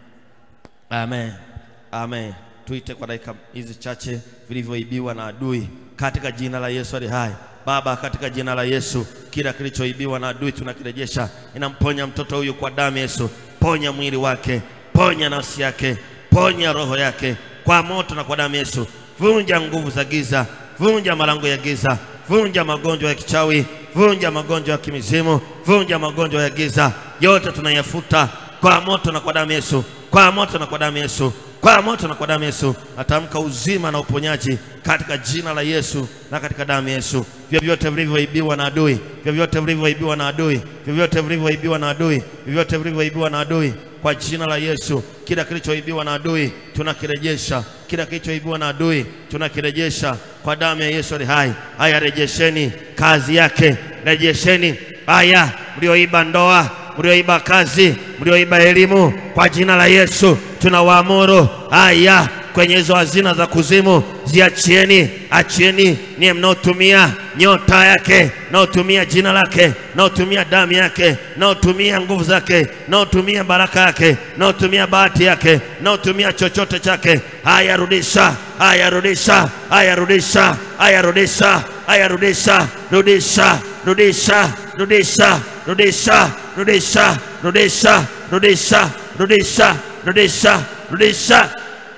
Speaker 1: Amen. Amen. Tuite kwa dakika hizi chache vilivyoibiwa na adui katika jina la Yesu ali hai. Baba, katika jina la Yesu, kila kilichoibiwa na adui tunakirejesha. Inamponya mtoto huyu kwa damu ya Yesu. Ponya mwili wake, ponya nafsi yake, ponya roho yake kwa moto na kwa damu ya Yesu. Vunja nguvu za giza, vunja malango ya giza, vunja magonjwa ya kichawi, vunja magonjwa ya kimizimu, vunja magonjwa ya giza, yote tunayafuta kwa moto na kwa damu ya Yesu, kwa moto na kwa damu ya Yesu, kwa moto na kwa damu ya Yesu. Natamka uzima na uponyaji katika jina la Yesu na katika damu ya Yesu. Vyovyote vilivyoibiwa na adui, vyovyote vilivyoibiwa na adui, vyovyote vilivyoibiwa na adui, vyovyote vilivyoibiwa na adui kwa jina la Yesu. Kila kilichoibiwa na adui tunakirejesha, kila kilichoibiwa na adui tunakirejesha kwa damu ya Yesu ali hai. Haya, rejesheni kazi yake, rejesheni haya mlioiba ndoa, mlioiba kazi, mlioiba elimu, kwa jina la Yesu tunawaamuru haya kwenye hizo hazina za kuzimu ziachieni, achieni niye mnaotumia nyota yake, mnaotumia jina lake, mnaotumia damu yake, mnaotumia nguvu zake, mnaotumia baraka yake, mnaotumia bahati yake, mnaotumia chochote chake. Haya, rudisha, haya, rudisha, haya, rudisha, haya, rudisha, haya, rudisha, rudisha, rudisha, rudisha, rudisha, rudisha, rudisha, rudisha, rudisha, rudisha, rudisha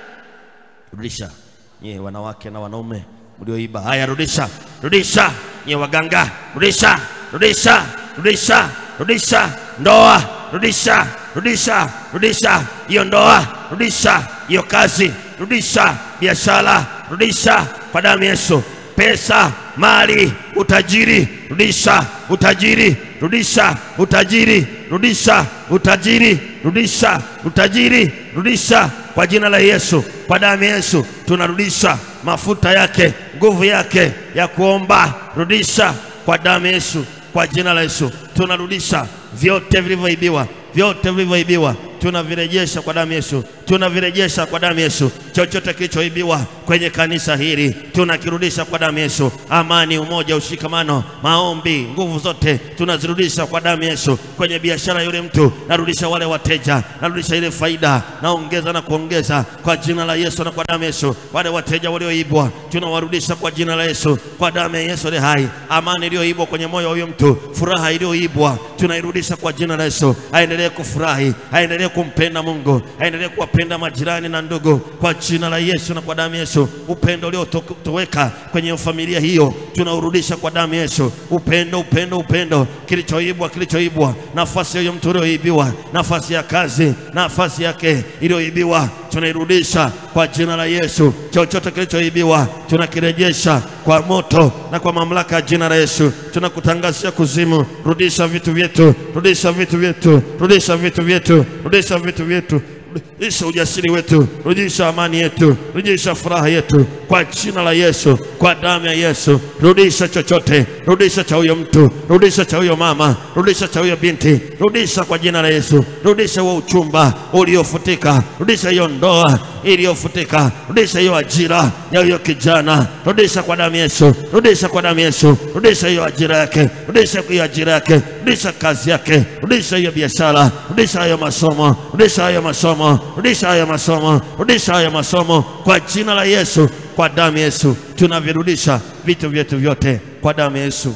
Speaker 1: rudisha nyie wanawake na wanaume mlioiba, haya rudisha, rudisha nyie waganga, rudisha, rudisha, rudisha, rudisha ndoa, rudisha, rudisha, rudisha hiyo ndoa, rudisha hiyo kazi, rudisha biashara, rudisha kwa damu ya Yesu, pesa, mali, utajiri, rudisha utajiri, rudisha utajiri, rudisha utajiri, rudisha utajiri, rudisha kwa jina la Yesu, kwa damu ya Yesu tunarudisha mafuta yake, nguvu yake ya kuomba, rudisha kwa damu ya Yesu, kwa jina la Yesu tunarudisha vyote vilivyoibiwa, vyote vilivyoibiwa tunavirejesha kwa damu ya Yesu, tunavirejesha kwa damu ya Yesu. Chochote kilichoibiwa kwenye kanisa hili tunakirudisha kwa damu ya Yesu. Amani, umoja, ushikamano, maombi, nguvu zote tunazirudisha kwa damu ya Yesu. Kwenye biashara yule mtu narudisha wale wateja, narudisha ile faida, naongeza na kuongeza kwa jina la Yesu na kwa damu ya Yesu. Wale wateja walioibwa tunawarudisha kwa jina la Yesu, kwa damu ya Yesu ile hai. Amani iliyoibwa kwenye moyo wa huyo mtu, furaha iliyoibwa tunairudisha kwa jina la Yesu. Aendelee kufurahi, aendelee kumpenda Mungu, aendelee kuwapenda majirani na ndugu kwa jina la Yesu na kwa damu ya Yesu. Upendo uliotoweka kwenye familia hiyo tunaurudisha kwa damu ya Yesu. Upendo, upendo, upendo, kilichoibwa, kilichoibwa, nafasi ya huyo mtu ulioibiwa, nafasi ya kazi, nafasi yake iliyoibiwa tunairudisha kwa jina la Yesu. Chochote kilichoibiwa tunakirejesha kwa moto na kwa mamlaka ya jina la Yesu. Tunakutangazia kuzimu, rudisha vitu vyetu, rudisha vitu vyetu, rudisha vitu vyetu, rudisha vitu vyetu rudisha ujasiri wetu, rudisha amani yetu, rudisha furaha yetu kwa jina la Yesu, kwa damu ya Yesu. Rudisha chochote, rudisha cha huyo mtu, rudisha cha huyo mama, rudisha cha huyo binti, rudisha kwa jina la Yesu. Rudisha huo uchumba uliofutika, rudisha hiyo ndoa iliyofutika. Rudisha hiyo ajira ya huyo kijana, rudisha kwa damu ya Yesu, rudisha kwa damu ya Yesu, rudisha hiyo ajira yake, rudisha hiyo ajira yake, rudisha kazi yake, rudisha hiyo biashara, rudisha hayo masomo, rudisha hayo masomo, rudisha hayo masomo, rudisha hayo masomo kwa jina la Yesu, kwa damu ya Yesu tunavirudisha vitu vyetu vyote kwa damu ya Yesu.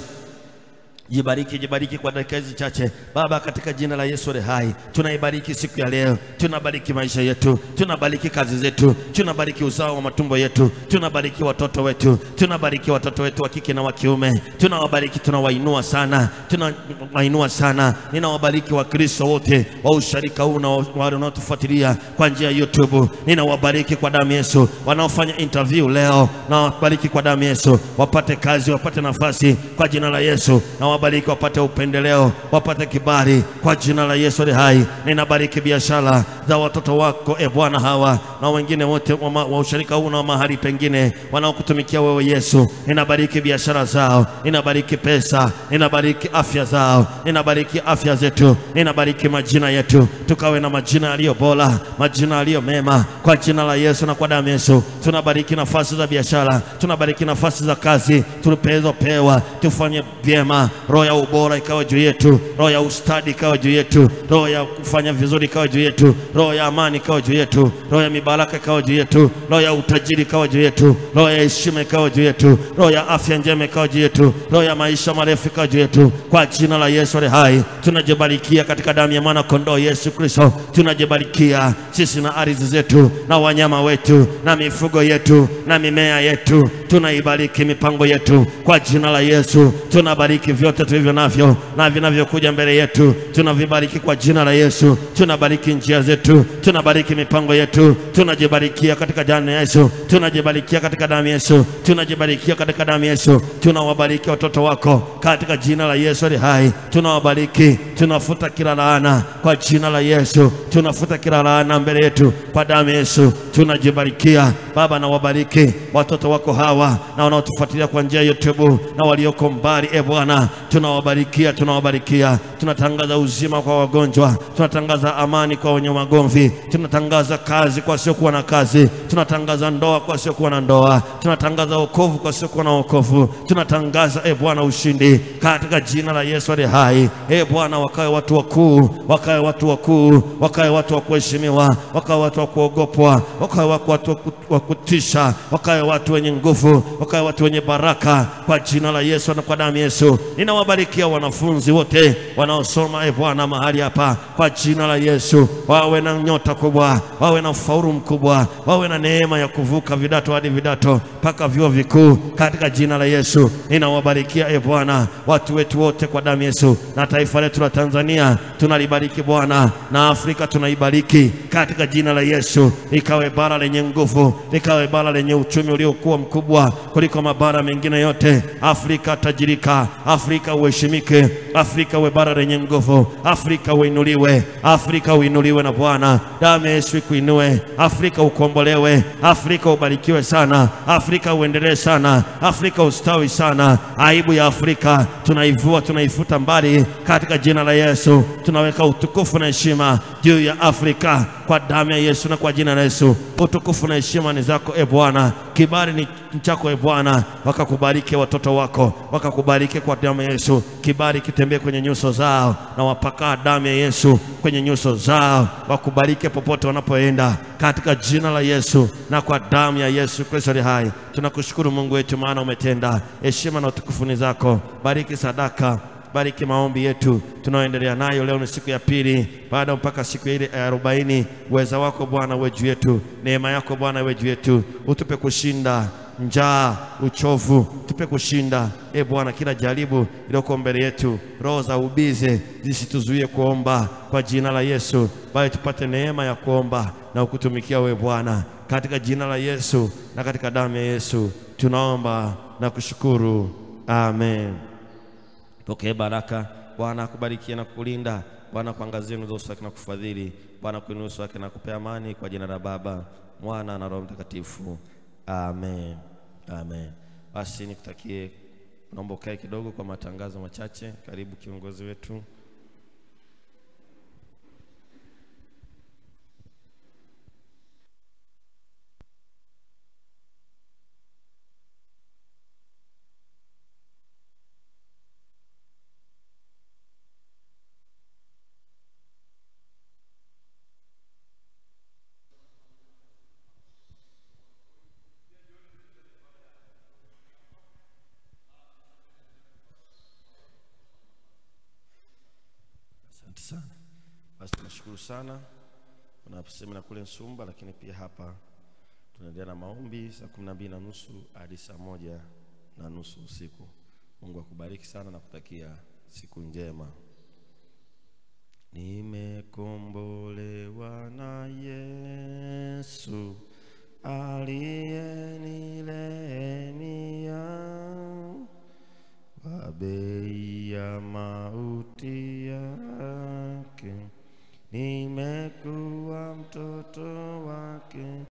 Speaker 1: Jibariki, jibariki kwa dakika hizi chache Baba, katika jina la Yesu aliye hai, tunaibariki siku ya leo, tunabariki maisha yetu, tunabariki kazi zetu, tunabariki uzao wa matumbo yetu, tunabariki watoto wetu, tunabariki watoto wetu wa kike na wa kiume, tunawabariki, tunawainua sana, tunawainua sana. Ninawabariki Wakristo wote wa usharika huu na wa- wale wanaotufuatilia kwa njia ya YouTube, ninawabariki kwa damu ya Yesu, wanaofanya interview leo, nawabariki kwa damu ya Yesu, wapate kazi, wapate nafasi kwa jina la Yesu, na wabariki wapate upendeleo, wapate kibali kwa jina la Yesu aliye hai. Ninabariki biashara za watoto wako e Bwana, hawa na wengine wote wa, ma- wa usharika huu na mahali pengine wanaokutumikia wewe Yesu. Ninabariki biashara zao, ninabariki pesa, ninabariki afya zao, ninabariki afya zetu, ninabariki majina yetu, tukawe na majina yaliyo bora, majina yaliyo mema kwa jina la Yesu na kwa damu ya Yesu. Tunabariki nafasi za biashara, tunabariki nafasi za kazi tulizopewa, tufanye vyema. Roho ya ubora ikawa juu yetu, roho ya ustadi ikawa juu yetu, roho ya kufanya vizuri ikawa juu yetu, roho ya amani ikawa juu yetu, roho ya mibaraka ikawa juu yetu, roho ya utajiri ikawa juu yetu, roho ya heshima ikawa juu yetu, roho ya afya njema ikawa juu yetu, roho ya maisha marefu ikawa juu yetu, kwa jina la Yesu aliye hai. Tunajibarikia katika damu ya mwana kondoo Yesu Kristo, tunajibarikia sisi na ardhi zetu na wanyama wetu na mifugo yetu na mimea yetu, tunaibariki mipango yetu kwa jina la Yesu. Tunabariki vyote tulivyo navyo na vinavyokuja mbele yetu, tunavibariki kwa jina la Yesu. Tunabariki njia zetu, tunabariki mipango yetu, tunajibarikia katika damu ya Yesu, tunajibarikia katika damu ya Yesu, tunajibarikia katika damu ya Yesu. Tunawabariki watoto wako katika jina la Yesu ali hai, tunawabariki, tunafuta kila laana kwa jina la Yesu, tunafuta kila laana mbele yetu kwa damu ya Yesu. Tunajibarikia Baba, na wabariki watoto wako hawa na wanaotufuatilia kwa njia ya YouTube na walioko mbali, e Bwana, tunawabarikia, tunawabarikia. Tunatangaza uzima kwa wagonjwa, tunatangaza amani kwa wenye magomvi, tunatangaza kazi kwa wasiokuwa na kazi, tunatangaza ndoa kwa wasiokuwa na ndoa, tunatangaza wokovu kwa wasiokuwa na wokovu, tunatangaza e Bwana ushindi katika jina la Yesu aliye hai. E Bwana, wakawe watu wakuu, wakawe watu wakuu, wakawe watu wa kuheshimiwa, wakawe watu wa kuogopwa, wakawe watu wa ku- wa kutisha, wakawe watu wenye nguvu, wakawe watu wenye baraka kwa jina la Yesu na kwa damu ya Yesu. Ninawabarikia wanafunzi wote wanaosoma e Bwana mahali hapa kwa jina la Yesu, wawe na nyota kubwa, wawe na ufaulu mkubwa, wawe na neema ya kuvuka vidato hadi vidato mpaka vyuo vikuu katika jina la Yesu. Ninawabarikia e Bwana watu wetu wote kwa damu ya Yesu, na taifa letu la Tanzania tunalibariki Bwana, na Afrika tunaibariki katika jina la Yesu, ikawe bara lenye nguvu, likawe bara lenye uchumi uliokuwa mkubwa kuliko mabara mengine yote. Afrika tajirika, Afrika uheshimike, Afrika uwe bara lenye nguvu, Afrika uinuliwe, Afrika uinuliwe na Bwana, damu ya Yesu ikuinue, Afrika ukombolewe, Afrika ubarikiwe sana, Afrika uendelee sana, Afrika ustawi sana. Aibu ya Afrika tunaivua, tunaifuta mbali katika jina la Yesu. Tunaweka utukufu na heshima juu ya Afrika kwa damu ya Yesu na kwa jina la Yesu. Utukufu na heshima ni zako e Bwana, kibali ni chako e Bwana. Wakakubariki watoto wako, wakakubariki kwa damu ya Yesu. Kibali kitembee kwenye nyuso zao, na wapaka damu ya Yesu kwenye nyuso zao, wakubariki popote wanapoenda katika jina la Yesu na kwa damu ya Yesu Kristo aliye hai. Tunakushukuru Mungu wetu, maana umetenda. Heshima na utukufu ni zako. Bariki sadaka bariki maombi yetu tunaoendelea nayo leo. Ni siku ya pili baada mpaka siku ile ya arobaini. Uweza wako Bwana uwe juu yetu, neema yako Bwana iwe juu yetu, utupe kushinda njaa, uchovu, tupe kushinda e Bwana kila jaribu iliyoko mbele yetu. Roho za ubize zisituzuie kuomba kwa jina la Yesu, bali tupate neema ya kuomba na kukutumikia wewe Bwana, katika jina la Yesu na katika damu ya Yesu tunaomba na kushukuru, amen. Pokee baraka. Bwana akubarikie na kukulinda. Bwana akuangazie nguzo zake na kufadhili. Bwana kuinua uso wake na kupea amani, kwa jina la Baba, Mwana na Roho Mtakatifu, amen, amen. Basi nikutakie, naomba ukae kidogo kwa matangazo machache. Karibu kiongozi wetu. sana. Basi tunashukuru sana. Kuna semina kule Nsumba, lakini pia hapa tunaendelea na maombi saa kumi na mbili na nusu hadi saa moja na nusu usiku. Mungu akubariki sana na kutakia siku njema. Nimekombolewa na Yesu aliyenilenia kwa bei ya mauti yake, nimekuwa mtoto wake.